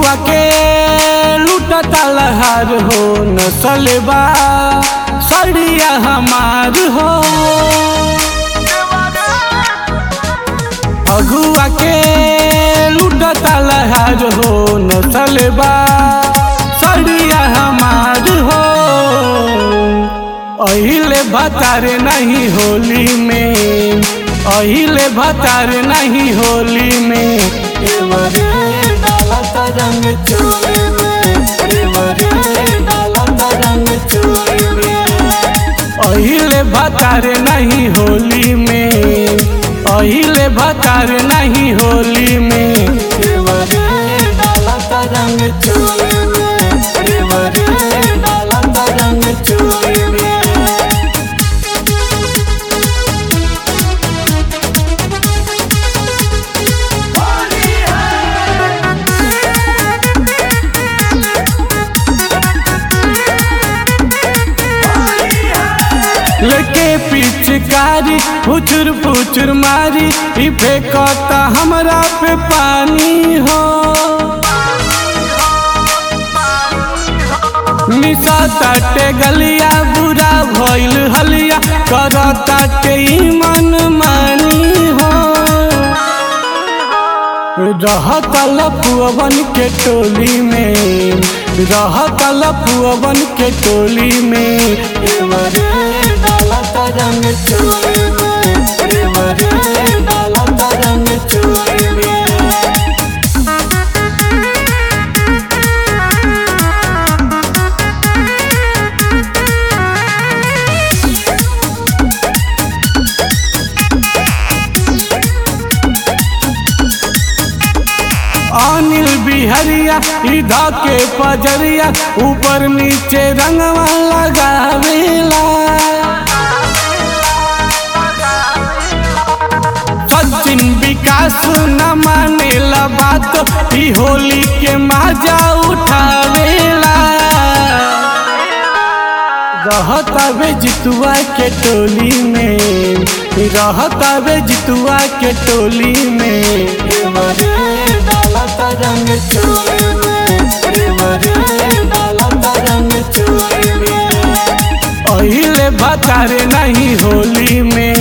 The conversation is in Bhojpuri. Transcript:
अगुआ के लूटता लहार हो नसलबा सड़िया हमार हो अगुआ के लूटता लहार हो नसलबा सड़िया हमार हो अहिले भतारे नहीं होली में अहिले भतारे नहीं होली में एवरे डालत रंग चोली में एवरे डालत रंग चोली में अहिले भतारे नहीं होली में अहिले भतारे नहीं होली में एवरे डालत रंग चोली में एवरे डालत रंग चोली में लेके पिचकारी फुचुर फुचुर मारी ई फेंकता हमरा पे पानी हो निशा ताटे गलिया बुरा भइल हलिया करता के ई मन मानी हो रहत लपुअवन के टोली में रहत लपुअवन के टोली में एवरे डालत रंग चोली में एवरे डालत रंग चोली में अनिल बिहरिया इधा के पजरिया ऊपर नीचे रंगवा लगावेला सचिन विकास न मानेला बात ई होली के मजा उठावेला रहतावे जितुआ के टोली में रहतावे जितुआ के टोली में एवरे डालत रंग चोली में एवरे डालत रंग चोली में अहिले भतारे नहीं होली में